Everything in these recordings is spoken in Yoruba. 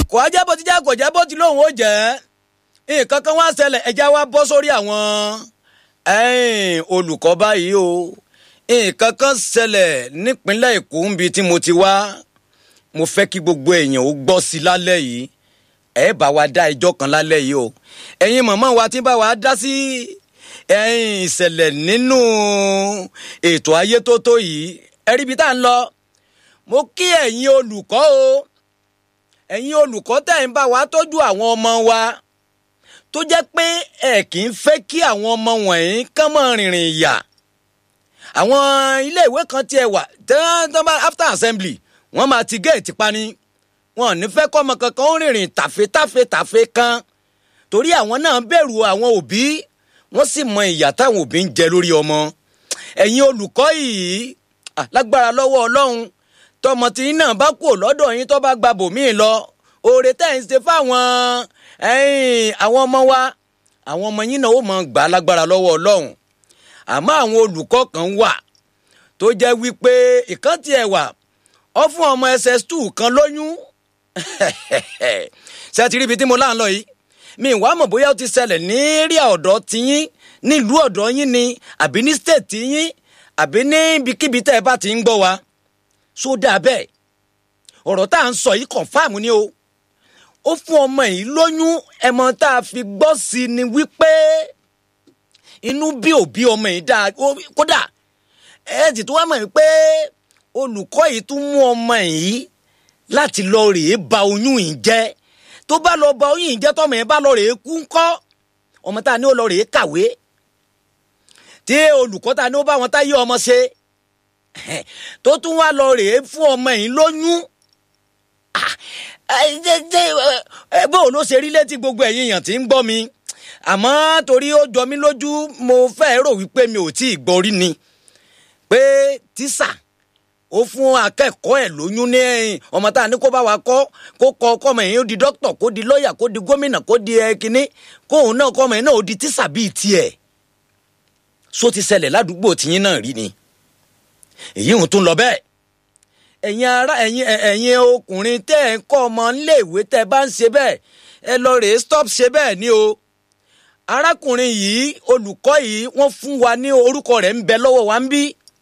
kò á jẹ́ bó ti jẹ́ kò jẹ́ bó ti lóun ó jẹ́ nǹkan kan wá ṣẹlẹ̀ ẹja wá bọ́ sórí àwọn olùkọ́ báyìí o nǹkan kan ṣẹlẹ̀ nípínlẹ̀ èkó níbi tí mo ti wá mo fẹ́ kí gbogbo èèyàn ó gbọ́ sí lálẹ́ yìí ẹ bá wa dá ẹjọ́ kan lálẹ́ yìí o ẹ̀yin màmá wa tí bá wa dá sí ìṣẹ̀lẹ̀ nínú ètò ayé tó tó yìí ẹ rí ibi tá à ń lọ mo kí ẹ̀yin olùkọ́ o ẹ̀yin olùkọ́ tẹ̀ ń bá wa tọ́jú àwọn ọmọ wa tó jẹ́ pé ẹ kì í fẹ́ kí àwọn ọmọ wọ̀nyí kán mọ́ rìnrìn ìyà àwọn iléèwé kan tiẹ̀ wà tán bá after assembly wọ́n máa ti géètì pani wọn ò ní fẹ́ kọ́ ọmọ kankan ó rìnrìn tàfé tàfé tàfé kan torí àwọn náà bẹ̀rù àwọn òbí wọ́n sì mọ ìyà táwọn òbí ń jẹ lórí ọmọ ẹ̀yin olùkọ́ yìí lágbára lọ́wọ́ ọlọ́run tọmọ tí náà bá kú lọ́dọ̀ yín tó bá gba bòmíì lọ oore tẹ́ ń ṣe fáwọn àwọn ọmọ wa àwọn ọmọ yín náà ó mọ gbà lágbára lọ́wọ́ ọlọ́run àmọ́ àwọn olùkọ́ kan wà tó jẹ́ wípé ìkàntì ẹ̀ wà ọ fún ọmọ ss2 kan lóyún ṣe ti rí ibi tí mo là ń lọ yìí mi wàá mọ̀ bóyá ó ti ṣẹlẹ̀ ní rí ọ̀dọ́ tiyín nílùú ọ̀dọ́ yín ni àbí ní state yín àbí ní ibikíbi tẹ́ ẹ bá ti ń gbọ́ wa sódà bẹ́ẹ̀ ọ̀rọ̀ tá à ń sọ yìí confam ni o ó fún ọmọ yìí lóyún ẹmọ tá a fi gbọ́ sí ni wípé inú bí òbí ọmọ yìí dáa kódà ẹ ti tó wá mọ̀ wípé olùkọ́ yìí tún mú ọmọ yìí láti lọ rèé ba oyún yìí jẹ́ tó bá lọ ba oyún yìí jẹ́ tọmọ yẹn bá lọ rèé kú ńkọ́ ọmọ tá a ní ó lọ rèé kàwé tí olùkọ́ tá a ní ó bá wọn táyé ọmọ ṣe tó tún wá lọ rèé fún ọmọ yìí lóyún bóun ló ṣe rí létí gbogbo ẹ̀yin èèyàn tí ń gbọ́ mi àmọ́ torí ó jọ mí lójú mo fẹ́ rò wípé mi ò tí ì gbọ́ rí ni pé tíṣà ó fún akẹ́kọ̀ọ́ ẹ̀ lóyún ní ẹ̀yìn ọmọ tá a ní kó bá wa kọ́ kó kọ́ ọkọ́mọ yẹn ó di dókítà kó di lọ́ọ̀yà kó di gómìnà kó di ẹ̀kíní kóun náà kọ́mọ yẹn náà ó di tíṣà bíi tiẹ̀ só ti ṣẹlẹ̀ ládùúgbò tiyín náà rí ni èyí ń tún lọ bẹ́ẹ̀ ẹ̀yin ará ẹ̀yin ẹ̀yin ọkùnrin tẹ́ ẹ̀ ń kọ́ ọmọ níléèwé tẹ́ ẹ bá ń ṣe bẹ́ẹ̀ ẹ lọ rèé stop ṣe bẹ́ẹ̀ ni o arákùnrin yìí olùkọ́ yìí wọ́n fún wa ní orúkọ rẹ̀ ń bẹ lọ́wọ́ wa ń bí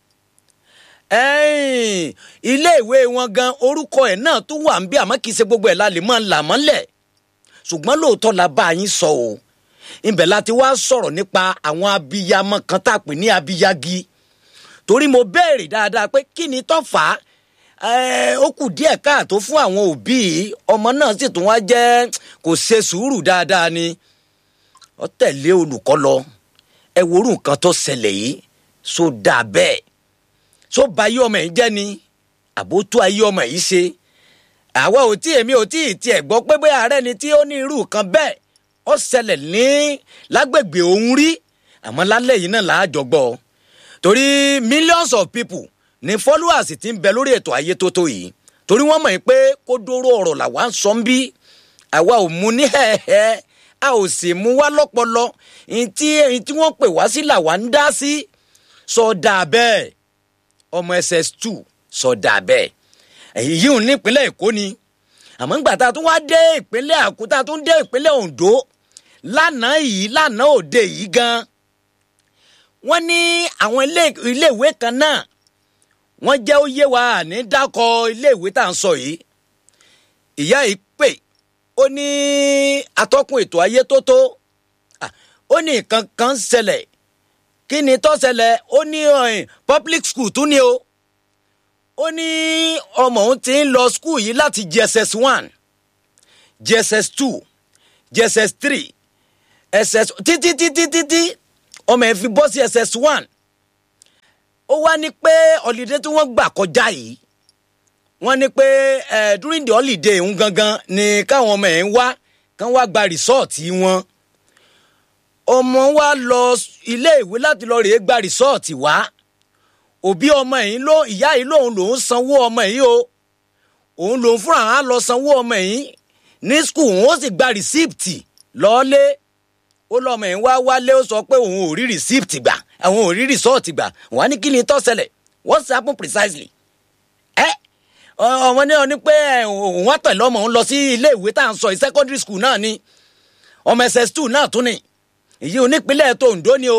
iléèwé wọn gan orúkọ ẹ̀ náà tún wà ń bí àmọ́ kì í ṣe gbogbo ẹ̀ la lè máa là mọ́lẹ̀ ṣùgbọ́n lóòótọ́ la bá yín sọ o ibẹ̀ la ti wá sọ̀rọ̀ nípa àwọn abiyamọ kan tá a pè ní abiyagi torí mo béèrè dáadáa pé kí ni tó fà á ó kù díẹ̀ káàtó fún àwọn òbí ọmọ náà sì tún wá jẹ́ kò ṣe sùúrù dáadáa ni ó tẹ̀lé olùkọ́ lọ ẹ worú nǹkan tó ṣẹlẹ̀ yìí so dáa bẹ́ẹ̀ so ba ayé ọmọ yìí jẹ́ ni àbó tó ayé ọmọ yìí ṣe àwa ò tí èmi ò tí ì tiẹ̀ gbọ́ pé bóyá ààrẹ ni tí ó ní irú kan bẹ́ẹ̀ ó ṣẹlẹ̀ ní lágbègbè òun rí àmọ́ lálẹ́ yìí náà làá jọ gbọ́ torí millions of people ní followers ti ń bẹ lórí ètò ayé tó tó yìí torí wọ́n mọ̀ pé kó dóró ọ̀rọ̀ làwa ń sọ ń bí àwa ò mú ní hẹ́ẹ̀hẹ́ a ò sì mú wá lọ́pọlọ ntí ntí wọ́n pè wá sí làwa ń dá sí sọ dáa bẹ́ẹ̀ ọmọ ss2 sọ dáa bẹ́ẹ̀ èyí ò ní ìpínlẹ̀ èkó ni àmọ́ ńgbà tá a tún wá dé ìpínlẹ̀ àkútà tún dé ìpínlẹ̀ ondo lánàá yìí lánàá òde yìí gan wọ́n ní àwọn iléèwé kan náà wọ́n jẹ́ ó yé wa ní dákọ̀ iléèwé tá à ń sọ yìí ìyá yìí pè ó ní atọ́kùn ètò ayé tó tó ó ní nǹkan kan ṣẹlẹ̀ kí ni tó ṣẹlẹ̀ ó ní public school tún ni o ó ní ọmọ òun ti ń lọ school yìí láti jss one jss two jss three ss títí títí títí ọmọ ẹ̀ fi bọ́ sí ss one ó wá ní pé holiday tí wọ́n gbà kọjá yìí wọ́n ní pé ẹ̀ during the holiday ń gangan ni káwọn ọmọ ẹ̀ ń wá kán wá gba rìsọ́ọ̀tì wọn ọmọ wa lọ iléèwé láti lọ rèé gba rìsọ́ọ̀tì wá òbí ọmọ yìí ló ìyá yìí lòun lòun sanwó ọmọ yìí o òun lòun fúnra á lọ sanwó ọmọ yìí ní skul òun ó sì gba rìsíìpìtì lọ́ọ́lé ó lọ́mọ yìí wá wálé ó sọ pé òun ò rí rìsíìpìtì gbà àwọn ò rí rìsọ́ọ̀tì gbà wọ́n á ní kí ni tó ṣẹlẹ̀ what's happen precisely ẹ́ ọmọ ní ọ ní pé òun wá pẹ̀lú ọmọ òun lọ sí ilé ìwé tá à ń sọ yìí secondary school náà ni ọmọ ss two náà tún ni èyí onípínlẹ̀ tó Oǹdó ni o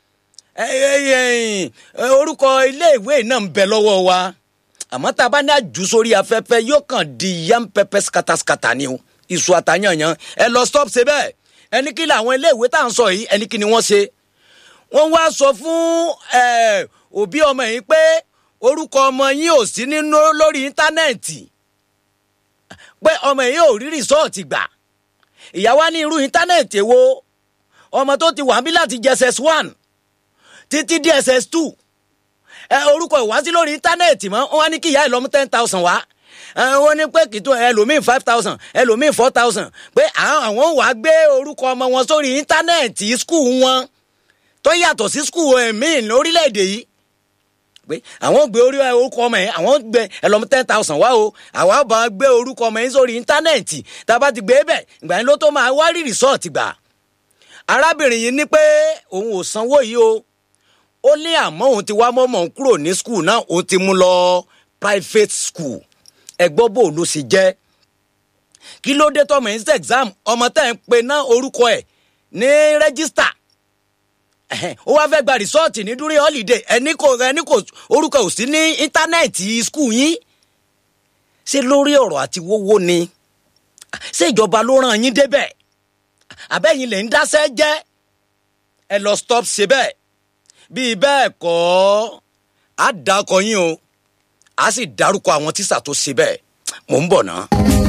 orúkọ ilé ìwé náà ń bẹ lọ́wọ́ wa àmọ́ tá a bá ní àjù sórí afẹ́fẹ́ yóò kàn di yam pẹpẹ skataskata ni o iṣu àtàyànyàn ẹ lọ stop ṣe bẹ́ẹ̀ ẹni kí làwọn ilé ìwé tá à ń sọ yìí ẹni kí ni wọ́n ṣe wọ́n wá sọ fún òbí ọmọ yìí pé orúkọ ọmọ yín ò sí nínú lórí íńtánẹ́ẹ̀tì pé ọmọ yìí ò rí rìsọ́ọ̀tì gbà ìyàwó ní irú íńtánẹ́ẹ̀tì wo ọmọ tó ti wà ń bí láti jss one títí dss two ẹ orúkọ ìwásí lórí íńtánẹ́ẹ̀tì mọ́ wọ́n ní kí ìyá ẹ̀ lọ́mú ten thousand wá wọ́n ní pé kìtó ẹlòmíì five thousand ẹlòmíì four thousand pé àwọn wàá gbé orúkọ ọmọ wọn sórí íńtánẹ́ẹ̀tì skul wọn tó yàtọ̀ sí skul míì lórílẹ̀‐èdè yìí pé àwọn gbé orí orúkọ ọmọ yẹn àwọn gbé ẹlọmọ ten thousand wá o àwa bá gbé orúkọ ọmọ yẹn sórí íńtánẹ́ẹ̀tì tá a bá ti gbé bẹ̀ ìgbà yẹn ló tó máa wá rí rìsọ́ọ̀tì gbà arábìnrin yìí ní pé òun ò sanwó yìí o ó ní àmọ́ òun ti wá mọ́mọ́ òun kúrò ní skul náà òun ti mú lọ private school ẹgbọ́ bò ló sì jẹ́ kí ló dé tọmọ yìí sí exam ọmọ tẹ́ ń pe ná orúkọ ẹ̀ ní rẹ́gísítà ó wá fẹ́ gba rìsọ́ọ̀tì ní dúrí holiday ẹni kò ẹni kò orúkọ ò sí ní íńtánẹ́ẹ̀tì skul yín ṣé lórí ọ̀rọ̀ àti wówó ni ṣé ìjọba ló ràn yín débẹ̀ àbẹ́yìn lè ń dáṣẹ́ jẹ́ ẹ lọ stop ṣe bẹ́ẹ̀ bíi bẹ́ẹ̀ kọ́ á dákọ yín o á sì dárúkọ àwọn tíṣà tó ṣe bẹ́ẹ̀ mò ń bọ̀ náà.